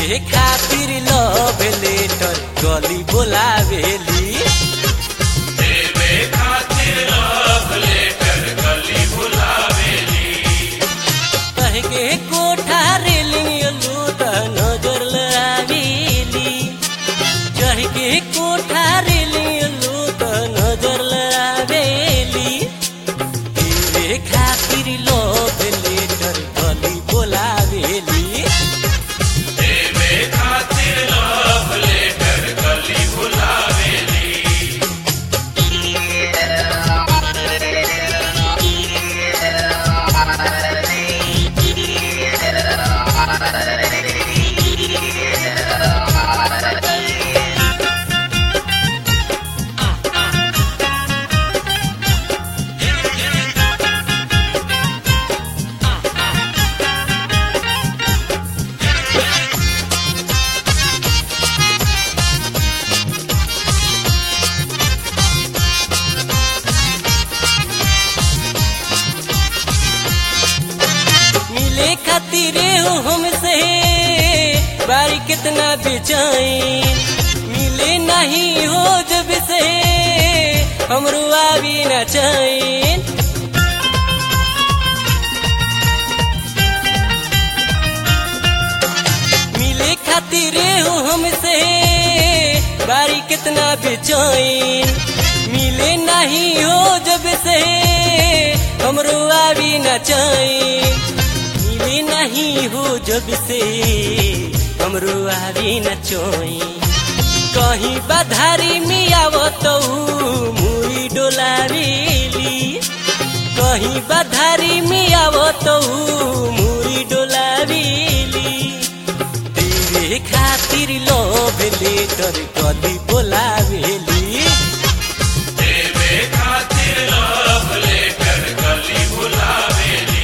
देवे खातिर love letter गली बोलावेली देवे खातिर लव लेटर गली बुलावेली कह के कोठा रेलिंग लूट नजर लावेली चढ़ के कोठा रेलिंग लूट नजर लावेली देवे खातिर लव लेटर गली बोलावेली देवे खातिर लव लेटर गली बुलावेली मिले खातिर हो हमसे बारी कितना बेचैन मिले नहीं हो जब से हमरो आवी न चैन मिले खातिर हो हमसे बारी कितना बेचैन मिले नहीं हो जब से हमरो आवी न चैन मिले नहीं हो जब से हमरो आवी न चैन कहीं बधारी में आवत मुई डोलावेली कहीं बधारी में आवत मुई डोलावेली तेरे खातिर लोभ लेटर कदी बोलावेली देवे खातिर लव लेटर गली बुलावेली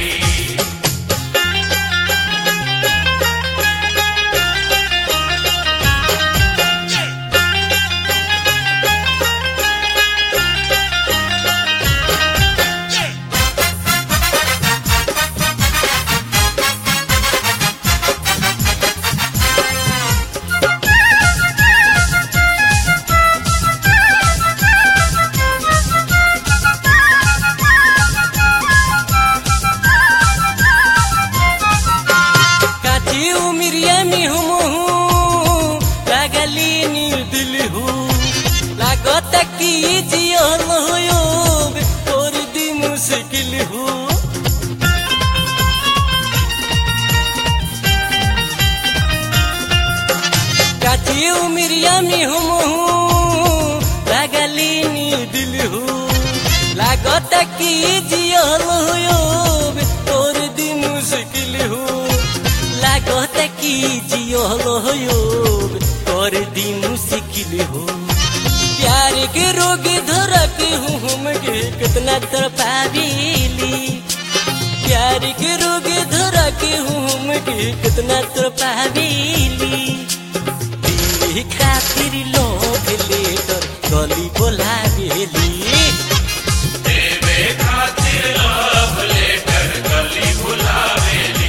काची उमिरिया में हम हूँ लागली नील दिल हूँ लागत की जियल हो तोर दी मुश्किल हूँ काची उमिरिया में हम हूँ लागली नील दिल हूँ लागत की जियल हो तोर दी मुश्किल हूँ लागत की जियल हो तोर दी मुश्किल हो प्यार के रोग धरक हूँ हमके कितना तरपावेली प्यार के रोग धरक हूँ हमके कितना तरपावेली तेरे खातिर लोभ लेकर गली बोलावेली देवे खातिर लव लेटर गली बुलावेली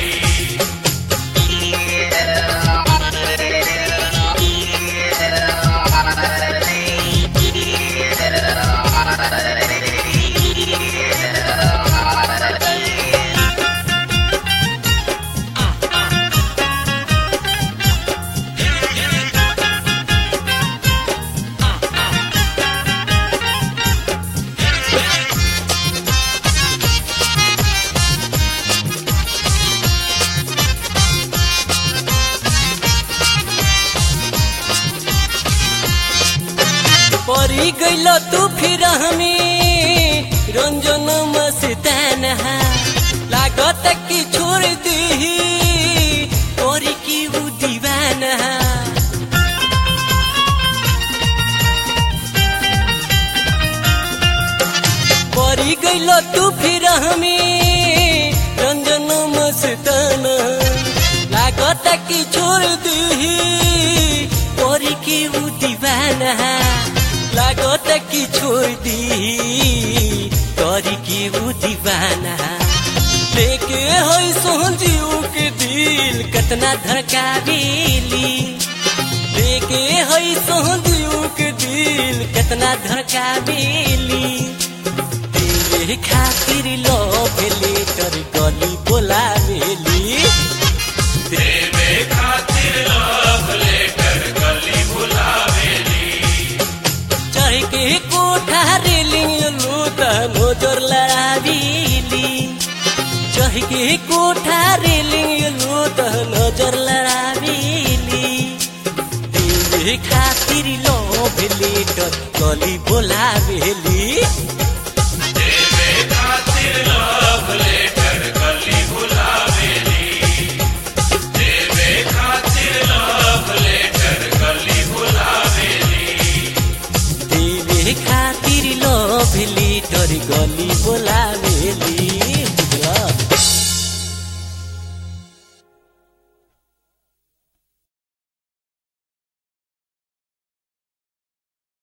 परी गइल तू फिर हमें रंजन मस्तान लागत की छोड़ दी परी की उ दीवाना परी गइल तू फिर हमें रंजन मस्तान लागत की छोड़ दी परी की उ दीवाना लागत की छोड़ दी तोरी की उ दीवाना लेके होई सोहन जीव के दिल कतना धड़कावेली सोहदियों के दिल कितना धड़का मिली तेरे खातिर लव लेटर गली बोला मिली देवे खातिर लव लेटर गली बुलावेली चढ़ के कोठा रेलिंग लूट नजर लड़ावीली चढ़ के कोठा रेलिंग लूट नजर लड़ावीली तेरे खातिर लव लेटर गली बोलावेली देवे खातिर लव लेटर गली बुलावेली देवे खातिर लव लेटर गली बुलावेली तेरे खातिर लव लेटर गली